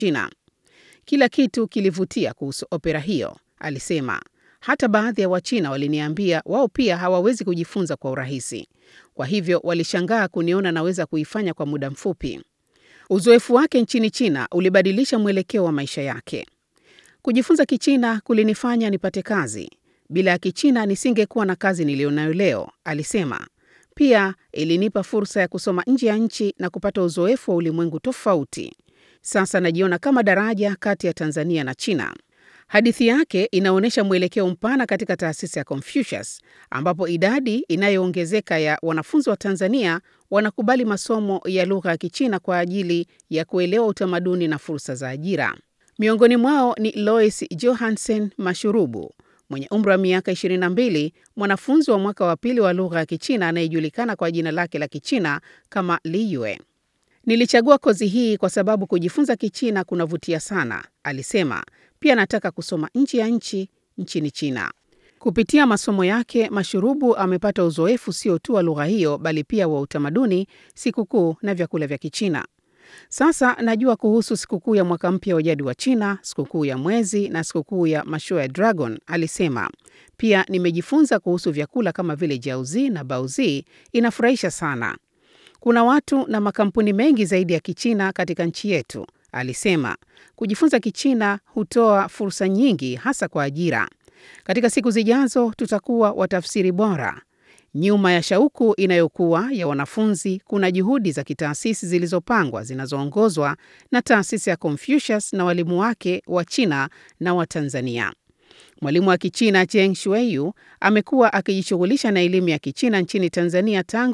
China. Kila kitu kilivutia kuhusu opera hiyo, alisema. Hata baadhi ya Wachina waliniambia wao pia hawawezi kujifunza kwa urahisi, kwa hivyo walishangaa kuniona naweza kuifanya kwa muda mfupi. Uzoefu wake nchini China ulibadilisha mwelekeo wa maisha yake. Kujifunza Kichina kulinifanya nipate kazi. Bila ya Kichina nisingekuwa na kazi niliyonayo leo, alisema. Pia ilinipa fursa ya kusoma nje ya nchi na kupata uzoefu wa ulimwengu tofauti. Sasa najiona kama daraja kati ya Tanzania na China. Hadithi yake inaonyesha mwelekeo mpana katika taasisi ya Confucius, ambapo idadi inayoongezeka ya wanafunzi wa Tanzania wanakubali masomo ya lugha ya Kichina kwa ajili ya kuelewa utamaduni na fursa za ajira. Miongoni mwao ni Lois Johansen Mashurubu mwenye umri wa miaka 22, mwanafunzi wa mwaka wa pili wa lugha ya Kichina anayejulikana kwa jina lake la Kichina kama Liyue. Nilichagua kozi hii kwa sababu kujifunza Kichina kunavutia sana, alisema. Pia nataka kusoma nje ya nchi nchini China. Kupitia masomo yake, Mashurubu amepata uzoefu sio tu wa lugha hiyo bali pia wa utamaduni, sikukuu na vyakula vya Kichina. Sasa najua kuhusu sikukuu ya mwaka mpya wa jadi wa China, sikukuu ya mwezi na sikukuu ya mashua ya dragon, alisema. Pia nimejifunza kuhusu vyakula kama vile jiaozi na baozi, inafurahisha sana. Kuna watu na makampuni mengi zaidi ya Kichina katika nchi yetu, alisema. Kujifunza Kichina hutoa fursa nyingi hasa kwa ajira. Katika siku zijazo tutakuwa watafsiri bora. Nyuma ya shauku inayokuwa ya wanafunzi kuna juhudi za kitaasisi zilizopangwa zinazoongozwa na taasisi ya Confucius na walimu wake wa China na wa Tanzania. Mwalimu wa Kichina Cheng Shuiyu amekuwa akijishughulisha na elimu ya Kichina nchini Tanzania tangu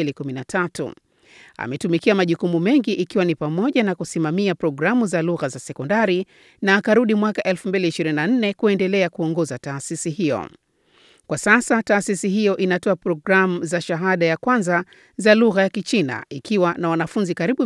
2013. Ametumikia majukumu mengi ikiwa ni pamoja na kusimamia programu za lugha za sekondari na akarudi mwaka 2024 kuendelea kuongoza taasisi hiyo. Kwa sasa taasisi hiyo inatoa programu za shahada ya kwanza za lugha ya Kichina ikiwa na wanafunzi karibu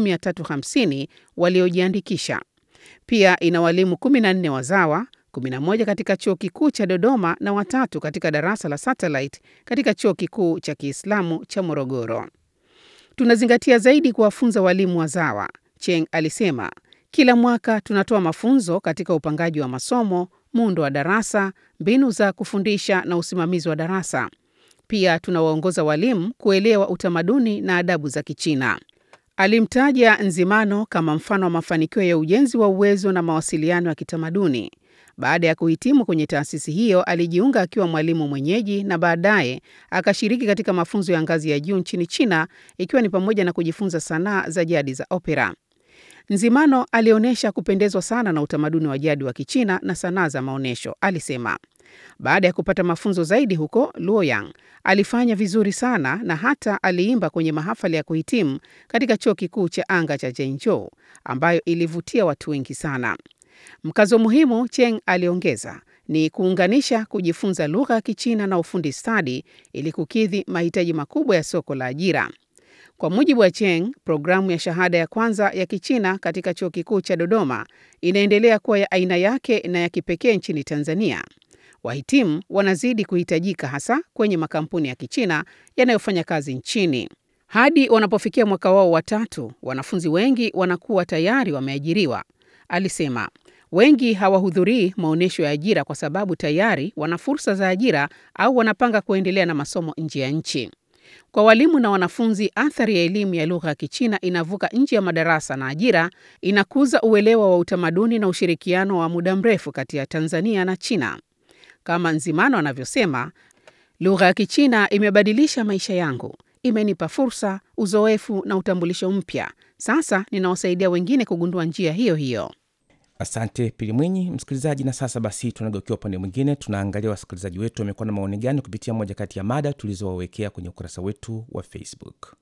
350 waliojiandikisha. Pia ina walimu 14 wazawa, 11 katika Chuo Kikuu cha Dodoma na watatu katika darasa la satellite katika Chuo Kikuu cha Kiislamu cha Morogoro. Tunazingatia zaidi kuwafunza walimu wazawa, Cheng alisema. Kila mwaka tunatoa mafunzo katika upangaji wa masomo, muundo wa darasa, mbinu za kufundisha na usimamizi wa darasa. Pia tunawaongoza walimu kuelewa utamaduni na adabu za Kichina. Alimtaja Nzimano kama mfano wa mafanikio ya ujenzi wa uwezo na mawasiliano ya kitamaduni. Baada ya kuhitimu kwenye taasisi hiyo, alijiunga akiwa mwalimu mwenyeji na baadaye akashiriki katika mafunzo ya ngazi ya juu nchini China, ikiwa ni pamoja na kujifunza sanaa za jadi za opera. Nzimano alionyesha kupendezwa sana na utamaduni wa jadi wa Kichina na sanaa za maonyesho, alisema. Baada ya kupata mafunzo zaidi huko Luoyang, alifanya vizuri sana na hata aliimba kwenye mahafali ya kuhitimu katika chuo kikuu cha anga cha Zhengzhou, ambayo ilivutia watu wengi sana. Mkazo muhimu, Cheng aliongeza, ni kuunganisha kujifunza lugha ya Kichina na ufundi stadi ili kukidhi mahitaji makubwa ya soko la ajira. Kwa mujibu wa Cheng, programu ya shahada ya kwanza ya Kichina katika chuo kikuu cha Dodoma inaendelea kuwa ya aina yake na ya kipekee nchini Tanzania. Wahitimu wanazidi kuhitajika hasa kwenye makampuni ya Kichina yanayofanya kazi nchini. Hadi wanapofikia mwaka wao wa tatu, wanafunzi wengi wanakuwa tayari wameajiriwa, alisema. Wengi hawahudhurii maonyesho ya ajira kwa sababu tayari wana fursa za ajira au wanapanga kuendelea na masomo nje ya nchi. Kwa walimu na wanafunzi, athari ya elimu ya lugha ya Kichina inavuka nje ya madarasa na ajira, inakuza uelewa wa utamaduni na ushirikiano wa muda mrefu kati ya Tanzania na China. Kama Nzimano anavyosema, lugha ya Kichina imebadilisha maisha yangu, imenipa fursa, uzoefu na utambulisho mpya. Sasa ninawasaidia wengine kugundua njia hiyo hiyo. Asante Pili Mwinyi. Msikilizaji, na sasa basi tunageukia upande mwingine, tunaangalia wasikilizaji wetu wamekuwa na maoni gani kupitia moja kati ya mada tulizowawekea kwenye ukurasa wetu wa Facebook.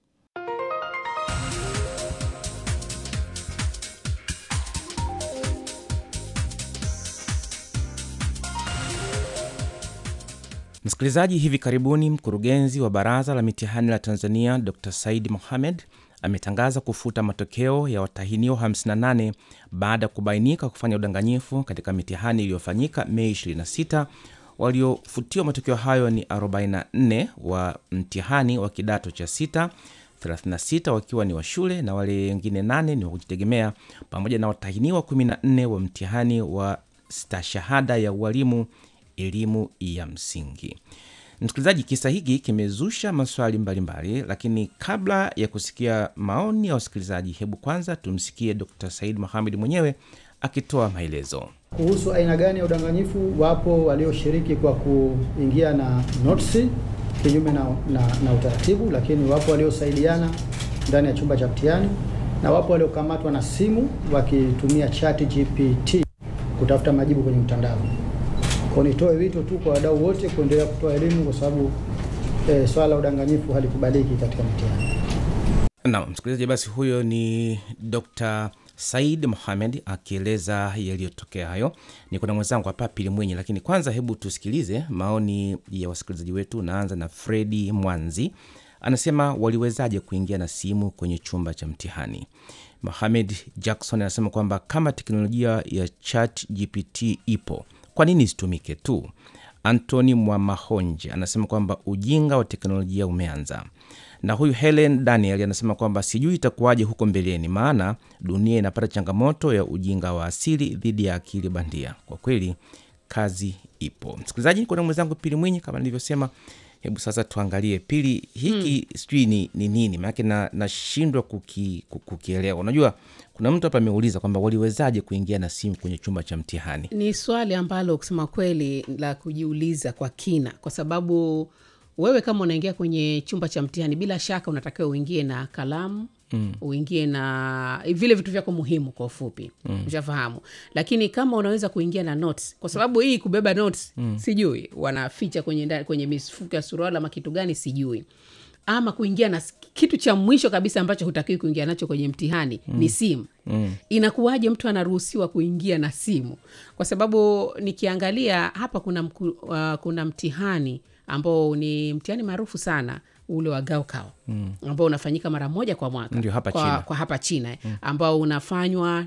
Msikilizaji, hivi karibuni mkurugenzi wa baraza la mitihani la Tanzania Dr Said Mohamed ametangaza kufuta matokeo ya watahiniwa 58 baada ya kubainika kufanya udanganyifu katika mitihani iliyofanyika Mei 26. Waliofutiwa matokeo hayo ni 44 wa mtihani wa kidato cha sita, 36 wakiwa ni wa shule na wale wengine nane ni wa kujitegemea pamoja na watahiniwa 14 wa mtihani wa stashahada ya ualimu elimu ya msingi. Msikilizaji, kisa hiki kimezusha maswali mbalimbali mbali, lakini kabla ya kusikia maoni ya wasikilizaji, hebu kwanza tumsikie Dr. Said Mohamed mwenyewe akitoa maelezo kuhusu aina gani ya udanganyifu. Wapo walioshiriki kwa kuingia na notisi kinyume na, na, na utaratibu, lakini wapo waliosaidiana ndani ya chumba cha mtihani na wapo waliokamatwa na simu wakitumia chat GPT kutafuta majibu kwenye mtandao. Kwa nitoe wito tu kwa wadau wote kuendelea kutoa elimu kwa sababu e, swala la udanganyifu halikubaliki katika mtihani. Naam, msikilizaji, basi huyo ni Dr. Said Mohamed akieleza yaliyotokea hayo. Ni kuna mwenzangu hapa Pili Mwenye, lakini kwanza hebu tusikilize maoni ya wasikilizaji wetu. Naanza na Fredi Mwanzi, anasema waliwezaje kuingia na simu kwenye chumba cha mtihani? Mohamed Jackson anasema kwamba kama teknolojia ya chat GPT ipo, kwa nini isitumike tu? Antony Mwamahonje anasema kwamba ujinga wa teknolojia umeanza na huyu Helen Daniel anasema kwamba sijui itakuwaje huko mbeleni, maana dunia inapata changamoto ya ujinga wa asili dhidi ya akili bandia. Kwa kweli kazi ipo. Msikilizaji, kuna mwenzangu Pili Mwinyi kama nilivyosema. Hebu sasa tuangalie Pili hiki hmm, sijui ni, ni nini maanake nashindwa na kuki, kukielewa. Unajua kuna mtu hapa ameuliza kwamba waliwezaje kuingia na simu kwenye chumba cha mtihani. Ni swali ambalo kusema kweli la kujiuliza kwa kina, kwa sababu wewe kama unaingia kwenye chumba cha mtihani bila shaka unatakiwa uingie na kalamu mm. uingie na vile vitu vyako muhimu kwa ufupi mm. ushafahamu lakini kama unaweza kuingia na notes kwa sababu hii kubeba notes mm. sijui wanaficha kwenye, kwenye mifuko ya suruali ama kitu gani sijui ama kuingia na kitu cha mwisho kabisa ambacho hutakiwi kuingia nacho kwenye mtihani mm. ni simu mm. inakuwaje mtu anaruhusiwa kuingia na simu kwa sababu nikiangalia hapa kuna, mku, uh, kuna mtihani ambao ni mtihani maarufu sana ule wa gaokao mm. ambao unafanyika mara moja kwa mwaka Ndio, hapa kwa, China. kwa hapa china mm. ambao unafanywa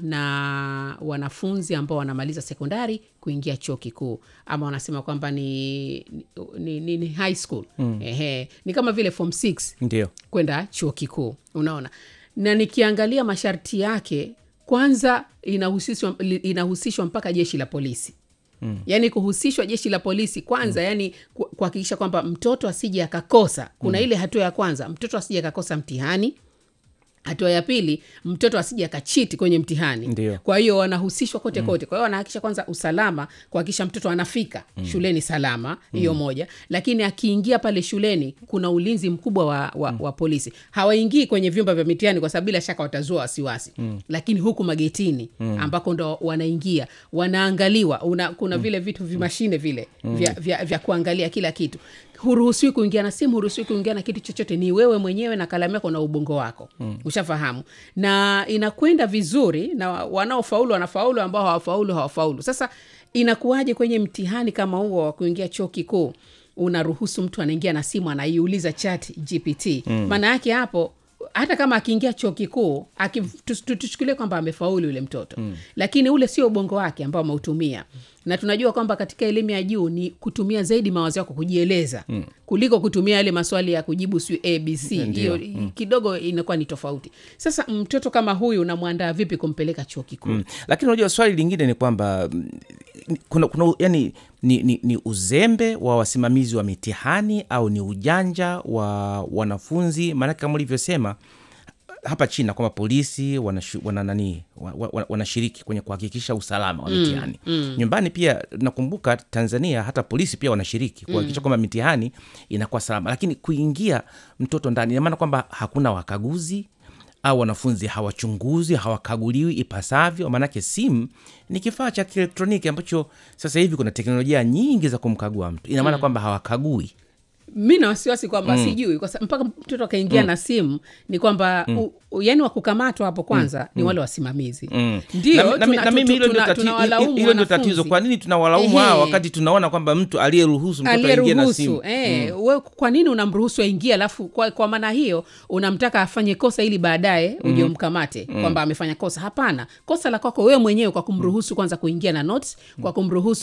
na wanafunzi ambao wanamaliza sekondari kuingia chuo kikuu ama wanasema kwamba ni, ni, ni, ni high school mm. Ehe, ni kama vile form 6 Ndio kwenda chuo kikuu unaona na nikiangalia masharti yake kwanza inahusishwa, inahusishwa mpaka jeshi la polisi Mm. yaani kuhusishwa jeshi la polisi kwanza mm. yani ku- kuhakikisha kwamba mtoto asije akakosa kuna mm. ile hatua ya kwanza mtoto asije akakosa mtihani hatua ya pili mtoto asije akachiti kwenye mtihani Ndio. kwa hiyo wanahusishwa kote mm. kote kwa hiyo wanahakikisha kwanza usalama kuhakikisha mtoto anafika mm. shuleni salama hiyo mm. moja lakini akiingia pale shuleni kuna ulinzi mkubwa wa, wa, mm. wa polisi hawaingii kwenye vyumba vya mitihani kwa sababu bila shaka watazua wasiwasi mm. lakini huku magetini mm. ambako ndo wanaingia wanaangaliwa una, kuna mm. vile vitu vimashine vile mm. vya, vya, vya kuangalia kila kitu huruhusiwi kuingia na simu huruhusiwi kuingia na kitu chochote ni wewe mwenyewe na kalamu yako na ubongo wako mm. ushafahamu na inakwenda vizuri na wanaofaulu wanafaulu ambao hawafaulu hawafaulu sasa inakuwaje kwenye mtihani kama huo wa kuingia chuo kikuu unaruhusu mtu anaingia na simu anaiuliza chat gpt maana yake hapo hata kama akiingia chuo kikuu aki- tu- tu- tuchukulie kwamba amefaulu yule mtoto mm. lakini ule sio ubongo wake ambao ameutumia na tunajua kwamba katika elimu ya juu ni kutumia zaidi mawazo yako kujieleza mm. kuliko kutumia yale maswali ya kujibu siu abc hiyo mm. kidogo inakuwa ni tofauti sasa mtoto kama huyu unamwandaa vipi kumpeleka chuo kikuu mm. Lakini unajua swali lingine ni kwamba mm, kuna, kuna yani ni, ni, ni uzembe wa wasimamizi wa mitihani au ni ujanja wa wanafunzi? Maanake kama ulivyosema hapa China kwamba polisi wanashu- wana nani wa- wa- wanashiriki kwenye kuhakikisha usalama wa mitihani mm, nyumbani pia nakumbuka Tanzania hata polisi pia wanashiriki kuhakikisha kwamba mitihani inakuwa salama, lakini kuingia mtoto ndani ina maana kwamba hakuna wakaguzi au wanafunzi hawachunguzi hawakaguliwi ipasavyo. Maanake simu ni kifaa cha kielektroniki ambacho sasa hivi kuna teknolojia nyingi za kumkagua mtu, ina maana kwamba hawakagui mi na wasiwasi kwamba mm. sijui kwa sa- mpaka mtoto akaingia mm. na simu ni kwamba mm. yani wakukamatwa hapo kwanza mm. ni wale wasimamizi Mm. ndio na, na, tuna- na mimi tu- hilo ndio tuna- tati- tunawalaumu hilo ndio tatizo. wanafunzi. Kwa nini tunawalaumu Ehe. hawa wakati tunaona kwamba mtu aliyeruhusu mtoto aingie na aliyeruhusu simu eh, we kwa nini unamruhusu aingie alafu kwa, kwa maana hiyo unamtaka afanye kosa ili baadaye uje umkamate kwamba amefanya kosa hapana kosa la kwako wewe mwenyewe kwa kumruhusu kwanza kuingia na notes kwa kumruhusu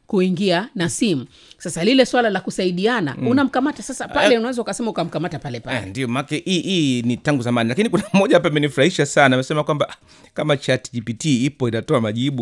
kuingia na simu sasa lile swala la kusaidiana unamkamata sasa pale Eh. unaweza ukasema ukamkamata pale Eh, pale ndio make hii hii ni tangu zamani lakini kuna mmoja hapa amenifurahisha sana amesema kwamba ah, kama chat gpt ipo inatoa majibu